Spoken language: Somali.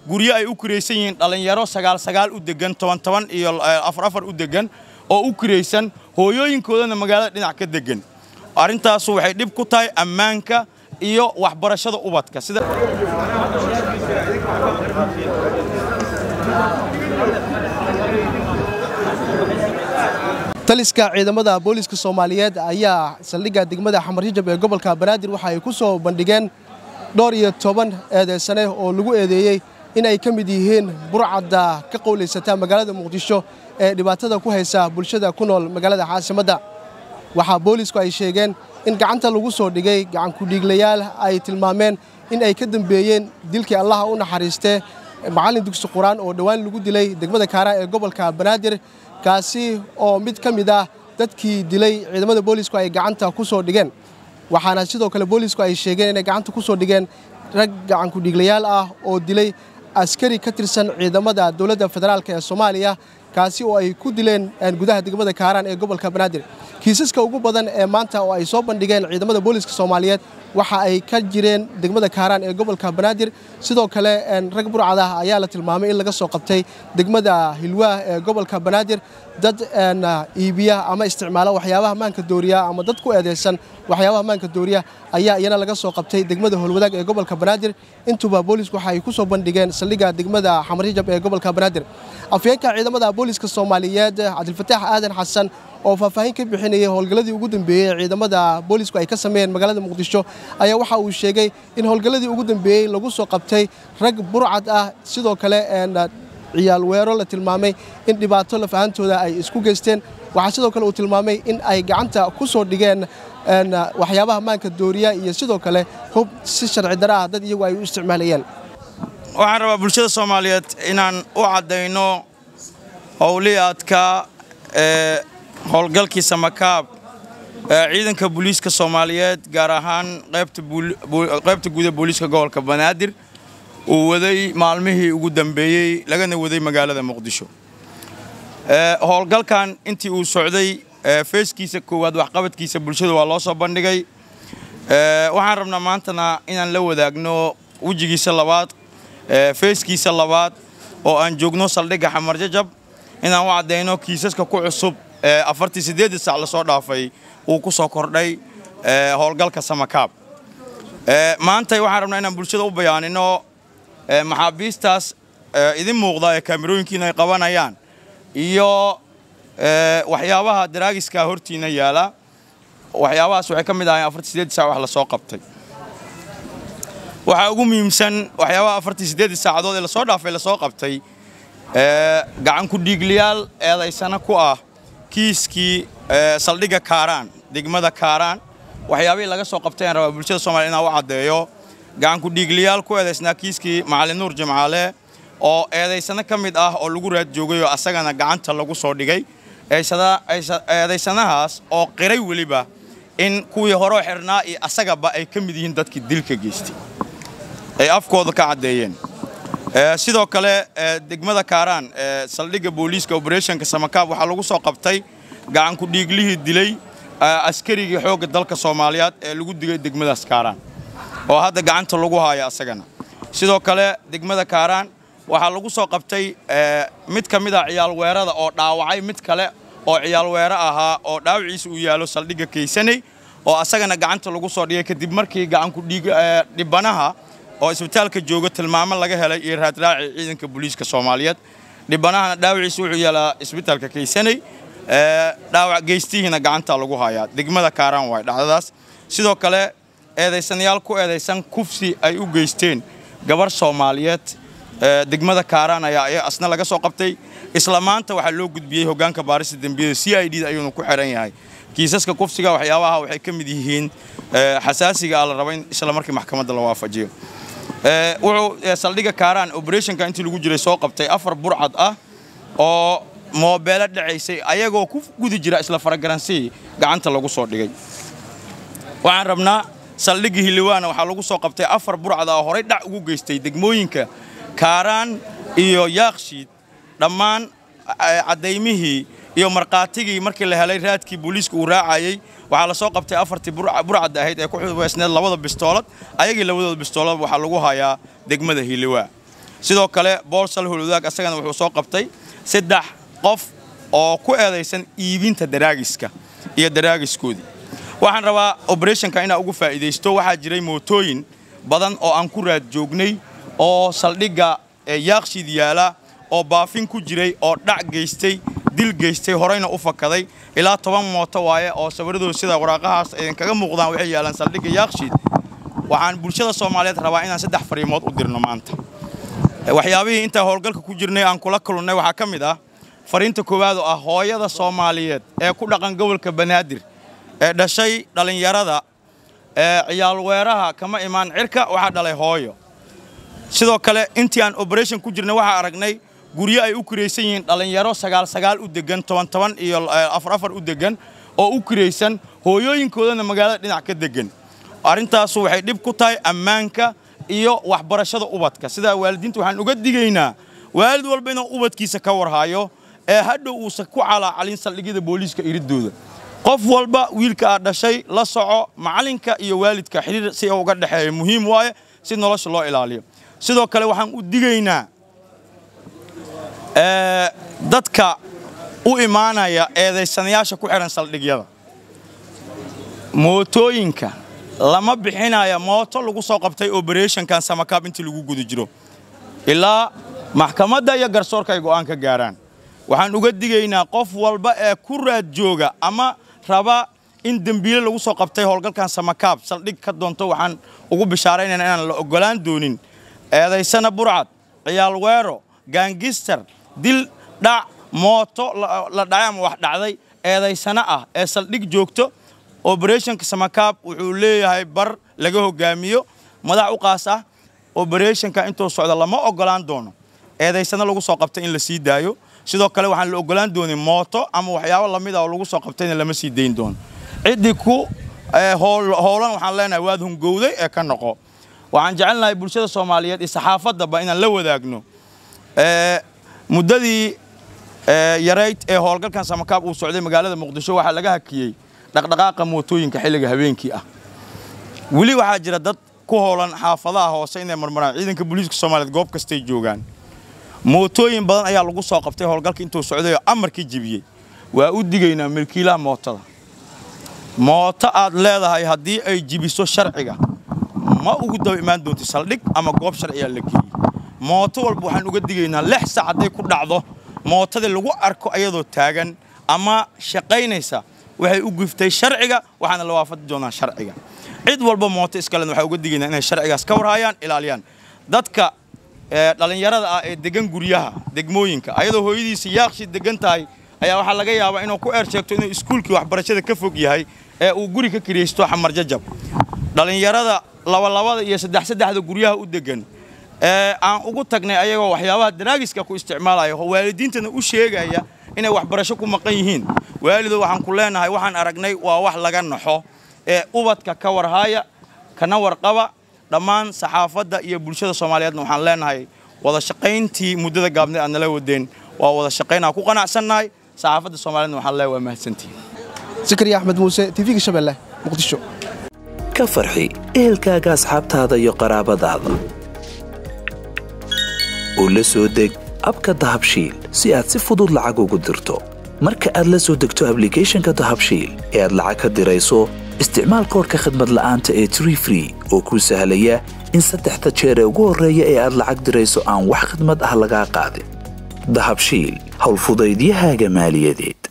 guryo ay u kiraysan yihiin dhallinyaro sagaal sagaal u degan toban toban iyo afar afar u degan oo u kiraysan hooyooyinkoodana magaalada dhinac ka degan arrintaasu waxay dhib ku tahay ammaanka iyo waxbarashada ubadka sida taliska ciidamada booliska soomaaliyeed ayaa saldhigga degmada xamarjajab ee gobolka banaadir waxa ay ku soo bandhigeen dhowr iyo toban eedeysane oo lagu eedeeyey in ay ka mid yihiin burcadda ka qowlaysata magaalada muqdisho ee dhibaatada ku haysa bulshada ku nool magaalada caasimadda waxaa boolisku ay sheegeen in gacanta lagu soo dhigay gacankudhiiglayaal ay tilmaameen in ay ka dambeeyeen dilkii allaha u naxariistee macallin dugsi qur-aan oo dhowaan lagu dilay degmada kaaraan ee gobolka banaadir kaasi oo mid ka mid ah dadkii dilay ciidamada boolisku ay gacanta ku soo dhigeen waxaana sidoo kale boolisku ay sheegeen inay gacanta ku soo dhigeen rag gacankudhiiglayaal ah oo dilay askari ka tirsan ciidamada dowladda federaalk ee soomaaliya kaasi oo ay ku dileen gudaha degmada kaaraan ee gobolka banaadir kiisaska ugu badan ee maanta oo ay soo bandhigeen ciidamada booliska soomaaliyeed waxa ay ka jireen degmada kaaraan ee gobolka banaadir sidoo kale rag burcad ah ayaa la tilmaamay in laga soo qabtay degmada hilwaah ee gobolka banaadir dad iibiya ama isticmaala waxyaabaha maanka dooriya ama dad ku eedeysan waxyaabaha maanka dooriya ayaa iyana laga soo qabtay degmada howlwadaag ee gobolka banaadir intuba boolisku waxa ay ku soo bandhigeen saldhigga degmada xamarjajab ee gobolka banaadir afyeenka ciidamada booliska soomaaliyeed cabdilfataax aadan xasan oo faahfaahin ka bixinayay howlgalladii ugu dambeeyey ciidamada boolisku ay ka sameeyeen magaalada muqdisho ayaa waxa uu sheegay in howlgalladii ugu dambeeyey lagu soo qabtay rag burcad ah sidoo kale ciyaal weero la tilmaamay in dhibaato lafahantooda ay isku geysteen waxaa sidoo kale uu tilmaamay in ay gacanta ku soo dhigeen waxyaabaha maanka dooriya iyo sidoo kale hub si sharci dara ah dad iyagu ay u isticmaalayeen waxaan rabaa bulshada soomaaliyeed inaan u caddayno howliyaadka ee howlgalkii samakaab ee ciidanka booliiska soomaaliyeed gaar ahaan qaybta guud ee booliiska gobolka banaadir uu waday maalmihii ugu dambeeyey lagana waday magaalada muqdisho howlgalkan intii uu socday feeskiisa koowaad waxqabadkiisa bulshada waa loo soo bandhigay waxaan rabnaa maantana inaan la wadaagno wejigiisa labaad feeskiisa labaad oo aan joogno saldhigga xamarjajab inaan u caddayno kiisaska ku cusub ee afartii siddeedii sac lasoo dhaafay uu ku soo kordhay howlgalka samakaab maanta waxaan rabnaa inaan bulshada u bayaanino maxaabiistaas idin muuqda ee kaamirooyinkiina ay qabanayaan iyo waxyaabaha daraagiska hortiina yaala waxyaabahaas waxay ka mid ahayn afartii siddeedii sac wax lasoo qabtay waxaa ugu muhiimsan waxyaabaha afartii siddeedii saacadood ee lasoo dhaafay lasoo qabtay gacankudhiigliyaal eedaysana ku ah kiiskii saldhigga kaaraan degmada kaaraan waxyaabihii laga soo qabtay aan rabaa bulshada soomaliya inaan u caddeeyo gacankudhiigliyaal ku eedaysnaa kiiskii macalin nuur jimcaale oo eedaysano ka mid ah oo lagu raad joogay oo asagana gacanta lagu soo dhigay eedaysanahaas oo qiray weliba in kuwii horeo xirnaa iyo asagaba ay ka mid yihiin dadkii dilka geystay ay afkooda ka caddeeyeen sidoo kale degmada kaaraan saldhigga booliiska oberetionka samakaab waxaa lagu soo qabtay gacankudhiiglihii dilay askarigii xoogga dalka soomaaliyeed ee lagu digay degmadaas kaaraan oo hadda gacanta lagu haayo asagana sidoo kale degmada kaaraan waxaa lagu soo qabtay mid ka mid ah ciyaalweerada oo dhaawacay mid kale oo ciyaalweere ahaa oo dhaawaciisa uu yaalo saldhigga kaysanay oo asagana gacanta lagu soo dhigay kadib markii gacankudhiibanaha oo isbitaalka jooga tilmaamo laga helay iyo raadraaci ciidanka booliiska soomaaliyeed dhibanahana dhaawaciisa wuxuu yaalaa isbitaalka kaysanay dhaawac geystihiina gacanta lagu hayaa degmada kaaraan waay dhacdadaas sidoo kale eedaysanayaal ku eedaysan kufsi ay u geysteen gabar soomaaliyeed degmada kaaraan ayaa asna laga soo qabtay isla maanta waxaa loo gudbiyey hoggaanka baarista dembiyada c i d da ayuuna ku xiran yahay kiisaska kufsiga waxyaabaha waxay ka mid yihiin xasaasiga ah la raba in isla markii maxkamadda la waafajiyo wuxuu saldhigga kaaraan operationka intii lagu jiray soo qabtay afar burcad ah oo moobeelo dhacaysay ayagoo ku gudi jira isla faragaransihii gacanta lagu soo dhigay waxaan rabnaa saldhigga hiliwaana waxaa lagu soo qabtay afar burcad ah oo horay dhac ugu geystay degmooyinka kaaraan iyo yaakshiid dhammaan caddaymihii iyo markhaatigii markii la helay raadkii booliiska uu raacayey waxaa la soo qabtay afartii burcadda ahayd ee ku xubeysneed labada bistoolad ayagii labadooda bistoolad waxaa lagu hayaa degmada hiliwaa sidoo kale boolsal holwadaag asagana wuxuu soo qabtay saddex qof oo ku eedaysan iibinta daraagiska iyo daraagiskoodii waxaan rabaa oberetionka inaa ugu faa'iidaysto waxaa jiray mootooyin badan oo aan ku raad joognay oo saldhigga yaakshiid yaala oo baafin ku jiray oo dhac geystay dil geystay horeyna u fakaday ilaa toban mooto waaye oo sawiradooda sida waraaqahaas idinkaga muuqdaan waxay yaalaan saldhigga yaakshiid waxaan bulshada soomaaliyeed rabaa inaan saddex fariimood u dirno maanta waxyaabihii intaa howlgalka ku jirnay aan kula kalunnay waxaa ka mid ah fariinta koowaad oo ah hooyada soomaaliyeed ee ku dhaqan gobolka banaadir ee dhashay dhallinyarada ee ciyaalweeraha kama imaan cirka waxaa dhalay hooyo sidoo kale intii aan oberation ku jirnay waxaa aragnay guryo ay u kiraysan yihiin dhallinyaro sagaal sagaal u degan toban toban iyo afar afar u degan oo u kiraysan hooyooyinkoodana magaalada dhinac ka degan arrintaasu waxay dhib ku tahay ammaanka iyo waxbarashada ubadka sidaa waalidiinta waxaan uga digaynaa waalid walba inuu ubadkiisa ka warhayo ee hadhow uusan ku calaacalin saldhigyada booliiska iridooda qof walba wiilka aad dhashay la soco macalinka iyo waalidka xiriir si uga dhexeeya muhiim waaye si nolosha loo ilaaliyo sidoo kale waxaan u digaynaa dadka u imaanaya eedaysanayaasha ku xidhan saldhigyada mootooyinka lama bixinaya mooto lagu soo qabtay oberetionkan samakaab intii lagu guda jiro ilaa maxkamadda iyo garsoorka ay go'aan ka gaaraan waxaan uga digaynaa qof walba ee ku raad jooga ama raba in dembiile lagu soo qabtay howlgalkan samakaab saldhig ka doonto waxaan ugu bishaaraynayna inaan la oggolaan doonin eedaysana burcad ciyaal weero gaangister dil dhac mooto la dhacay ama wax dhacday eedaysana ah ee saldhig joogto oberetionka samakaab wuxuu leeyahay bar laga hogaamiyo madax u qaas ah oberetionka intuu socda lama oggolaan doono eedaysana lagu soo qabtay in la sii daayo sidoo kale waxaan la oggolaan doonin mooto ama waxyaabo lamid ah oo lagu soo qabtayna lama sii dayn doono ciddii ku howlan waxaan leenahay waad hungowday ee ka noqo waxaan jecelnahay bulshada soomaaliyeed iyo saxaafaddaba inaan la wadaagno muddadii yarayd ee howlgalkan samakaab uu socday magaalada muqdisho waxaa laga hakiyey dhaqdhaqaaqa mootooyinka xilliga habeenkii ah weli waxaa jira dad ku howlan xaafadaha hoose inay marmaraan ciidanka booliiska soomaaliyeed goob kastay joogaan mootooyin badan ayaa lagu soo qabtay howlgalka intuu socday oo amarkii jibiyey waa u digaynaa milkiilaha mootada mooto aad leedahay haddii ay jibiso sharciga ma ugu daba imaan doonti saldhig ama goob sharciyaa la geeyey mooto walba waxaan uga digaynaa lix sac hadday ku dhacdo mootadii lagu arko ayadoo taagan ama shaqaynaysa waxay u giftay sharciga waxaana la waafaqi doonaa sharciga cid walba mooto iskalen waxaa uga digaynaa inay sharcigaas ka warhayaan ilaaliyaan dadka dhallinyarada ah ee degan guryaha degmooyinka ayadoo hooyadiisa yaaqshi degan tahay ayaa waxaa laga yaabaa inuu ku eer sheegto inuu iskuulkii waxbarashada ka fog yahay ee uu guri ka kiraysto xamar jajab dhallinyarada labalabada iyo saddex saddexda guryaha u degan ee aan ugu tagnay ayagoo waxyaabaha daraagiska ku isticmaalaya waalidiintana u sheegaya inay waxbarasho ku maqan yihiin waalido waxaan ku leenahay waxaan aragnay waa wax laga naxo ee ubadka ka warhaya kana warqaba dhammaan saxaafadda iyo bulshada soomaaliyeedna waxaan leenahay wada shaqayntii muddada gaabneed aad nala wadeen waa wada shaqaynaa ku qanacsannahay saxaafadda soomaaliyedna waxaan leeyahay waa mahadsantihin zakariya axmed muuse tv-ga shabeelle muqdisho ka farxi ehelkaaga asxaabtaada iyo qaraabadaada oo la soo deg abka dahabshiil si aad si fudud lacag ugu dirto marka aad la soo degto ablicathonka dahabshiil ee aad lacag ka dirayso isticmaal koorka khadmad la'aanta ee tree free oo kuu sahlaya in saddexda jeer ee ugu horreeya ee aad lacag dirayso aan wax khadmad ah lagaa qaadin dahabshiil howlfudaydiyahaaga maaliyadeed